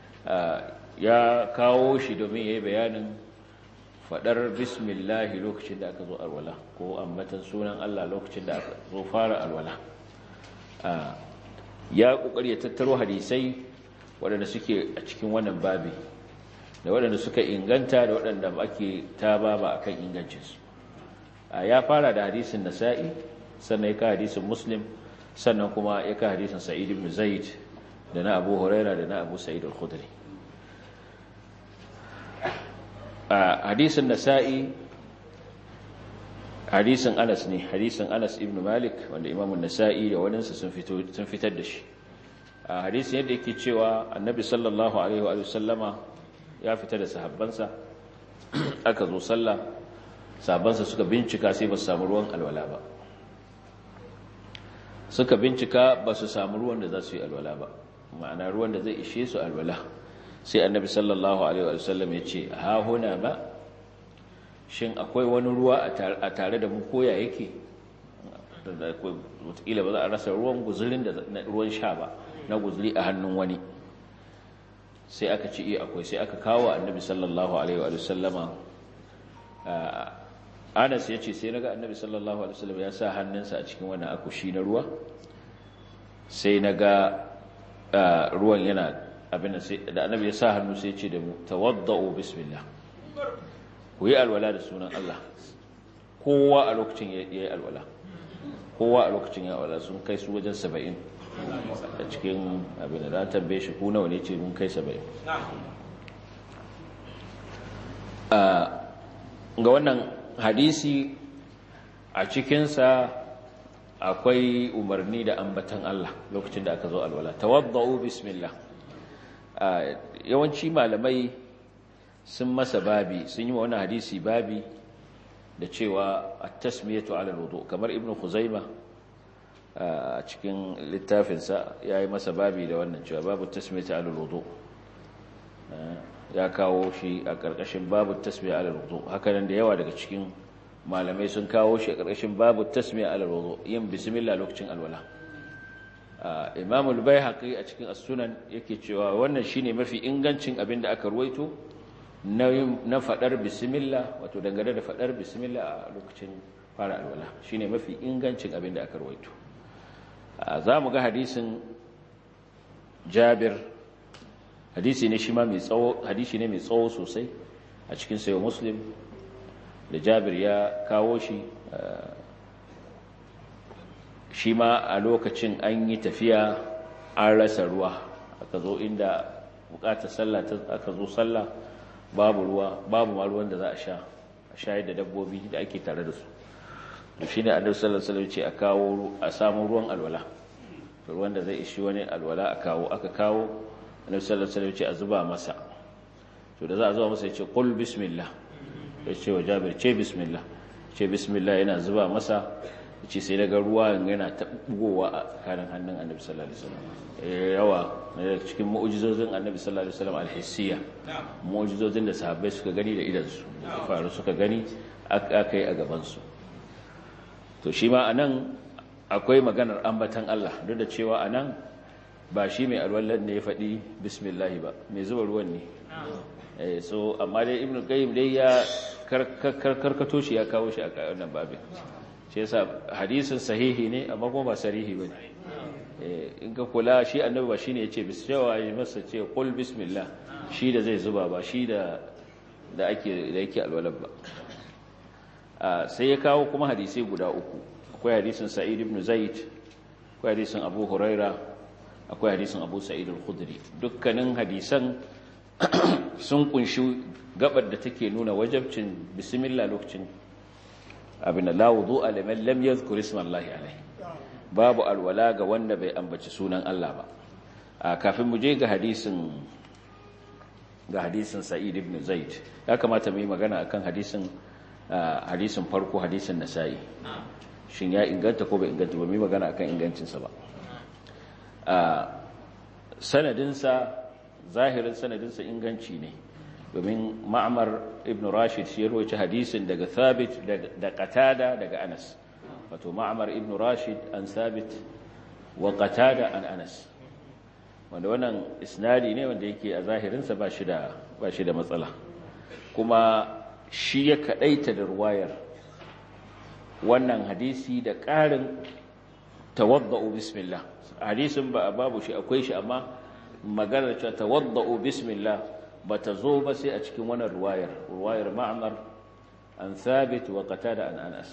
ya kawo shi domin yayi bayanin fadar bismillah lokacin da aka zo alwala ko ambatan sunan Allah lokacin da aka zo fara alwala ya kokari ya tattaro hadisai waɗanda suke a cikin wannan babi da waɗanda suka inganta da waɗanda ake ta ba ba akan ingancinsu ya fara da hadisin nasa'i sannan ya ka hadisin muslim sannan kuma ya ka hadisin sa'id ibn zaid da na abu huraira da na abu sa'id al-khudri hadisin nasa'i hadisin anas ne hadisin anas ibn malik wanda imamun nasa'i da waɗansu sun fitar da shi hadisin yadda yake cewa annabi sallallahu alaihi wa sallama ya fita da sahabbansa aka zo sallah sahabbansa suka bincika sai ba su samu ruwan alwala ba suka bincika ba su samu ruwan da za su yi alwala ba ma'ana ruwan da zai ishe su alwala sai annabi sallallahu alaihi wa sallam ya ce ha huna ba shin akwai wani ruwa a tare da mu koya yake wataƙila ba za a rasa ruwan guzurin da ruwan sha ba na guzuri a hannun wani sai aka ci iya akwai sai aka kawo annabi sallallahu alaihi wa sallama anas ya ce sai naga annabi sallallahu alaihi wa sallama ya sa hannunsa a cikin wannan akushi na ruwa sai naga ruwan yana abin da annabi ya sa hannu sai ya ce da mu tawadda'u bismillah ku yi alwala da sunan Allah kowa a lokacin ya yi alwala kowa a lokacin ya alwala sun kai su wajen saba'in a cikin abin da na tambaye shi ku nawa ne ce mun kai saba'in ga wannan hadisi a cikinsa akwai umarni da ambatan Allah lokacin da aka zo alwala tawadda'u bismillah yawanci malamai sun masa babi sun yi wa wani hadisi babi da cewa at-tasmiyatu ala al-wudu kamar ibnu khuzaimah a cikin littafinsa ya yi masa babi da wannan cewa babu tasmiyata alal wudu ya kawo shi a ƙarƙashin babu tasmiya alal wudu hakanan da yawa daga cikin malamai sun kawo shi a ƙarƙashin babu tasmiya alal wudu yin bismillah lokacin alwala imam al-baihaqi a cikin as-sunan yake cewa wannan shine mafi ingancin abin da aka ruwaito na fadar bismillah wato dangane da fadar bismillah a lokacin fara alwala shine mafi ingancin abin da aka ruwaito za mu ga hadisin jabir hadisi ne shi ma mai tsawo hadisi ne mai tsawo sosai a cikin sayo muslim da jabir ya kawo shi shi ma a lokacin an yi tafiya an rasa ruwa aka zo inda bukatar sallah aka zo sallah babu ruwa babu ma ruwan da za a sha a shayar da dabbobi da ake tare da su to shine annabi sallallahu alaihi wasallam ce a kawo a samu ruwan alwala ruwan da zai ishi wani alwala a kawo aka kawo annabi sallallahu alaihi wasallam ce a zuba masa to da za a zuba masa ya ce qul bismillah ya ce wa jabir ce bismillah ce bismillah yana zuba masa ce sai daga ruwa yana ta bugowa a tsakanin hannun annabi sallallahu alaihi wasallam yawa daga cikin mu'jizozin annabi sallallahu alaihi wasallam alhissiya mu'jizozin da sahabbai suka gani da idan su faru suka gani aka yi a gaban su to shi ma anan akwai maganar ambatan Allah duk da cewa anan ba shi mai alwallan ne ya faɗi bismillah ba mai zuba ruwan ne so amma dai ibnu qayyim dai ya karkato shi ya kawo shi a wannan babin shi yasa hadisin sahihi ne amma kuma ba sarihi bane in ka kula shi annabi ba shine yace bismillah ya masa ce qul bismillah shi da zai zuba ba shi da da ake da yake alwalad ba sai ya kawo kuma hadisi guda uku akwai hadisin sa'id ibn zaid akwai hadisin abu huraira akwai hadisin abu sa'id al-khudri dukkanin hadisan sun kunshi gabar da take nuna wajabcin bismillah lokacin abin da la wudu'a liman lam yadhkur isma Allah alayhi babu alwala ga wanda bai ambaci sunan Allah ba kafin mu je ga hadisin ga hadisin Sa'id ibn Zaid ya kamata mu yi magana akan hadisin hadisin farko hadisin Nasa'i shin ya inganta ko bai inganta ba mu yi magana akan ingancin sa ba sanadin sa zahirin sanadin sa inganci ne domin Ma'mar ibn Rashid shi ya rawaita hadisin daga Thabit da Qatada daga Anas wato ma'amar ibn rashid an sabit wa qatada an anas wanda wannan isnadi ne wanda yake a zahirinsa ba shi da ba shi da matsala kuma shi ya kadaita da ruwayar wannan hadisi da ƙarin tawadda'u bismillah hadisin ba babu shi akwai shi amma maganar cewa tawadda'u bismillah bata zo ba sai a cikin wannan ruwayar ruwayar ma'mar an thabit wa qatada an anas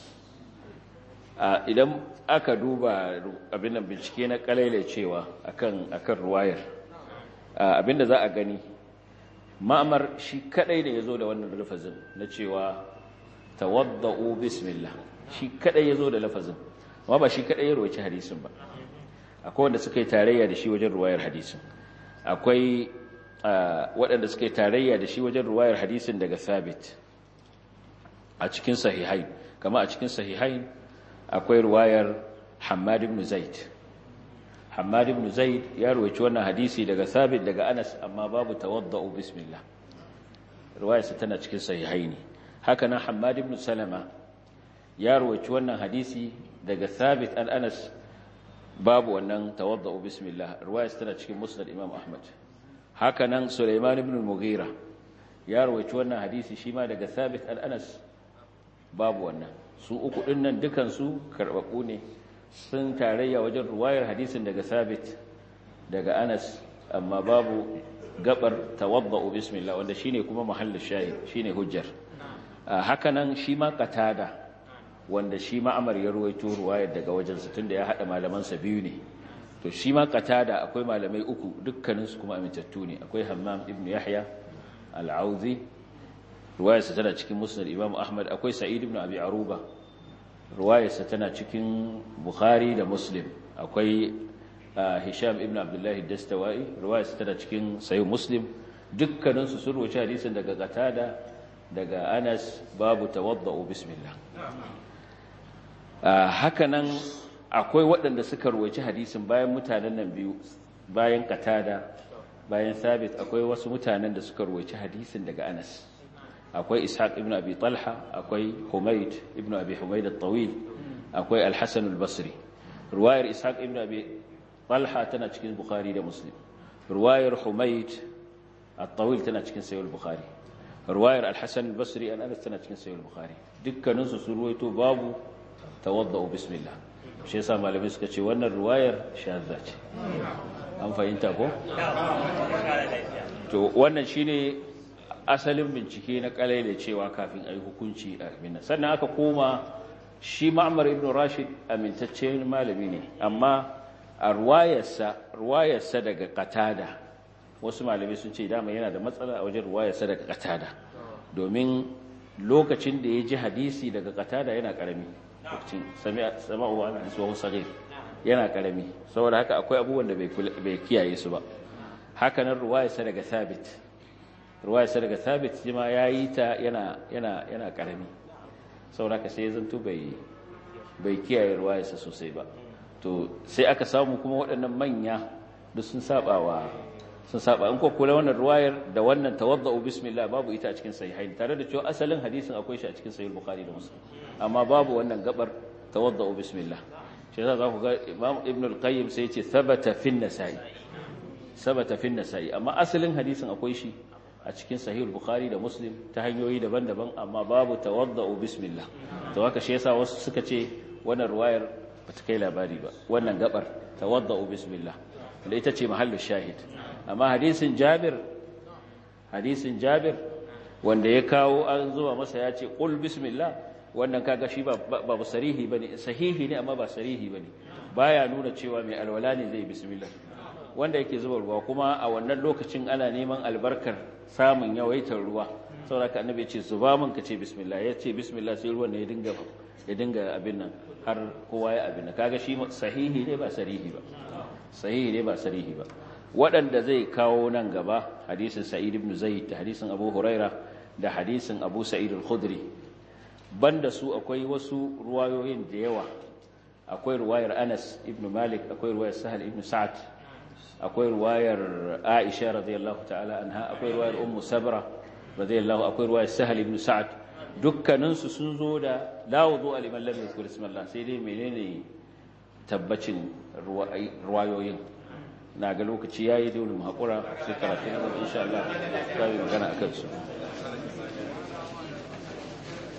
idan aka duba abin nan bincike na kalaile cewa akan akan ruwayar abinda za a gani ma'amar shi kadai ne yazo da wannan lafazin na cewa tawaddau bismillah shi kadai yazo da lafazin amma ba shi kadai ya rawaci hadisin ba akwai wanda suka yi tarayya da shi wajen ruwayar hadisin akwai waɗanda suka yi tarayya da shi wajen ruwayar hadisin daga sabit a cikin sahihai kama a cikin sahihai akwai ruwayar Hammad ibn Zaid Hammad ibn Zaid ya ruwaci wannan hadisi daga Thabit daga Anas amma babu tawadda'u bismillah ruwayarsa tana cikin sahihaini haka nan Hammad ibn Salama ya ruwaci wannan hadisi daga Thabit an Anas babu wannan tawadda'u bismillah ruwayarsa tana cikin Musnad Imam Ahmad haka nan Sulaiman ibn Mughira ya ruwaci wannan hadisi shi ma daga Thabit an Anas babu wannan su uku ɗin nan dukansu karɓaɓɓu ne sun tarayya wajen ruwayar hadisin daga sabit daga anas amma babu gabar tawadda'u bismillah wanda shine kuma mahallin shayi shine hujjar hakanan shi ma qatada wanda shi ma amar ya ruwaito ruwayar daga wajen sa tunda ya hada malaman sa biyu ne to shi ma qatada akwai malamai uku dukkaninsu kuma amintattu ne akwai hammam ibn yahya al-auzi ruwayarsa tana cikin musnad imam ahmad akwai sa'id ibn abi aruba ruwayarsa tana cikin bukhari da muslim akwai hisham ibn abdullahi dastawai ruwayarsa tana cikin sahih muslim dukkaninsu sun ruwaci hadisin daga qatada daga anas babu tawadda'u bismillah hakanan akwai waɗanda suka ruwaci hadisin bayan mutanen nan biyu bayan qatada bayan sabit akwai wasu mutanen da suka ruwaci hadisin daga anas akwai ishaq ibn abi talha akwai humayd ibn abi humayd at-tawil akwai al-hasan al-basri ruwayar ishaq ibn abi talha tana cikin bukhari da muslim ruwayar humayd at-tawil tana cikin sahih al-bukhari ruwayar al-hasan al-basri an anas tana cikin sahih al-bukhari dukkanin su ruwaito babu tawaddau bismillah shi yasa malamai suka ce wannan ruwayar shadda ce an fahimta ko to wannan shine asalin bincike na kalai da cewa kafin a yi hukunci a minna sannan aka koma shi ma'amar ibn rashid amintaccen malami ne amma a ruwayarsa daga katada wasu malami sun ce dama yana da matsala a wajen ruwayarsa daga katada domin lokacin da ya ji hadisi daga katada yana karami lokacin sama'u wa ana isuwa sagir yana karami saboda haka akwai abubuwan da bai kiyaye su ba haka nan ruwayarsa daga thabit ruwayarsa daga thabit shi ma ya yi ta yana yana yana karami saboda haka sai ya zanto bai bai kiyaye ruwayarsa sosai ba to sai aka samu kuma waɗannan manya duk sun saba wa sun saba in ko kula wannan ruwayar da wannan tawadda'u bismillah babu ita a cikin sahihain tare da cewa asalin hadisin akwai shi a cikin sahih bukhari da muslim amma babu wannan gabar tawadda'u bismillah shi yasa zaku ga imam ibn al-qayyim sai ya ce thabata fi an-nasa'i thabata fi an-nasa'i amma asalin hadisin akwai shi a cikin sahih bukhari da muslim ta hanyoyi daban-daban amma babu tawadda'u bismillah to haka shi yasa wasu suka ce wannan ruwayar bata kai labari ba wannan gabar tawadda'u bismillah da ita ce mahallin shahid amma hadisin jabir hadisin jabir wanda ya kawo an zuwa masa ya ce qul bismillah wannan kaga shi ba ba sarihi bane sahihi ne amma ba sarihi bane baya nuna cewa mai alwala ne zai bismillah wanda yake zuba ruwa kuma a wannan lokacin ana neman albarkar samun yawaitar ruwa saboda ka annabi ya ce zuba min ka ce bismillah ya ce bismillah sai ruwan ne ya dinga ya dinga abin nan har kowa ya abin nan kaga shi sahihi ne ba sarihi ba sahihi ne ba sarihi ba waɗanda zai kawo nan gaba hadisin sa'id ibn zaid da hadisin abu huraira da hadisin abu sa'id al-khudri banda su akwai wasu ruwayoyin da yawa akwai ruwayar anas ibn malik akwai ruwayar sahal ibn sa'ad akwai ruwayar aisha radiyallahu ta'ala anha akwai ruwayar ummu sabra radiyallahu akwai ruwayar sahal ibn sa'ad dukkaninsu sun zo da la wudu aliman lam yadhkur ismallah sai dai menene tabbacin ruwayoyin na ga lokaci yayi dole mu hakura sai karatu na insha Allah za mu magana akan su